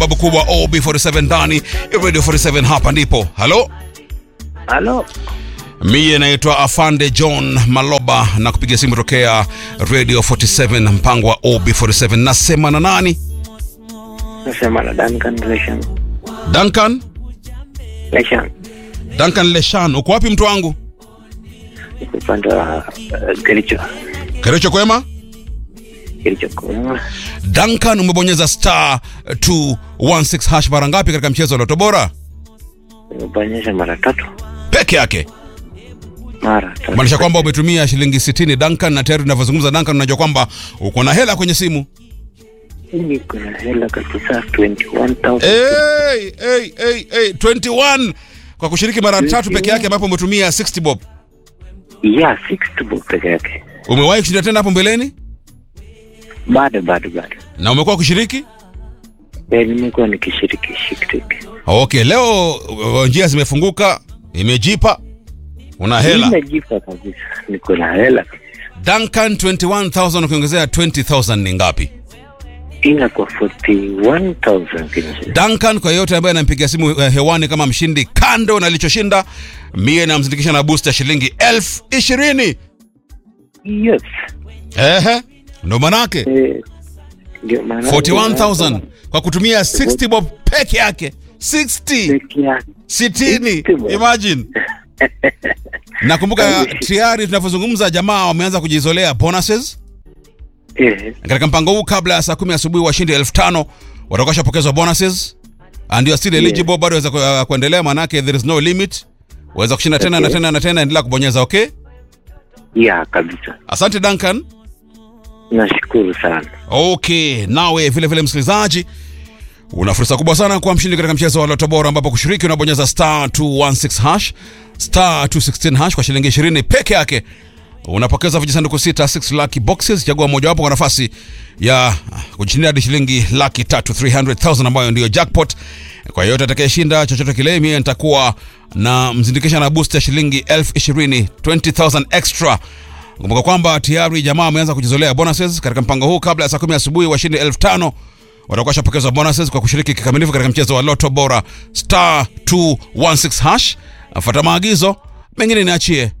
babu kubwa OB47 ndani ya Radio 47 hapa ndipo. Halo? Halo, Mie naitwa Afande John Maloba na kupiga simu tokea Radio 47 mpango wa OB47. Nasema na nani? nasema na Duncan Leshan. Duncan? Leshan, Duncan Leshan, uko wapi mtu wangu? upande wa uh, Kericho. Kerecho kwema? Kericho kwa Duncan umebonyeza star 216 hash mara ngapi katika mchezo wa Loto Bora? nimebonyesha mara tatu, Peke yake. mara tatu. Maanisha kwamba umetumia shilingi 60 Duncan, na tayari tunavyozungumza Duncan, unajua kwamba uko na hela kwenye simu. Mimi kuna hela kabisa 21,000. Hey, hey, hey, hey, 21 kwa kushiriki mara tatu peke yake, ambapo umetumia 60 bob. Yeah, 60 bob peke yake. Umewahi kushinda tena hapo mbeleni Bado bado bado. na umekuwa kushiriki? Eh, nimekuwa nikishiriki shiriki. Okay, leo uh, njia zimefunguka, imejipa, una hela. Nimejipa kabisa. Niko na hela. Duncan 21000 ukiongezea 20000 ni ngapi? Inakuwa 41,000 Kenya. Duncan, kwa yeyote ambaye anampigia simu uh, hewani kama mshindi, kando na alichoshinda, mie namzindikisha na booster shilingi elfu ishirini. Yes. Ehe, ndo manake Eh, ndio maana 41000 kwa kutumia 60 bob peke yake 60 peke yake. 60 60 bob. imagine nakumbuka tayari tunavyozungumza jamaa wameanza kujizolea bonuses Eh, katika mpango huu kabla ya saa kumi asubuhi washindi elfu tano watakuwa washapokezwa bonuses and you are still eligible bado waweza ku- uh, kuendelea manake there is no limit waweza kushinda tena na Okay. tena na tena endelea kubonyeza okay yeah, kabisa. asante duncan Nashukuru sana. okay nawe vile vile msikilizaji una fursa kubwa sana kuwa mshindi katika mchezo wa loto bora ambapo kushiriki unabonyeza star 216 hash star 216 hash kwa shilingi 20 peke yake unapokeza vijisanduku sita 6 lucky boxes chagua mojawapo kwa nafasi ya ah, kujishindia hadi shilingi laki tatu 300000 ambayo ndiyo jackpot kwa yoyote atakayeshinda chochote kile mie nitakuwa na mzindikisha na boost ya shilingi elfu ishirini 20000 extra kumbuka kwamba tayari jamaa ameanza kujizolea bonuses katika mpango huu kabla ya saa kumi asubuhi washindi elfu tano watakuwa washapokezwa bonuses kwa kushiriki kikamilifu katika mchezo wa loto bora star 216 hash afuata maagizo mengine niachie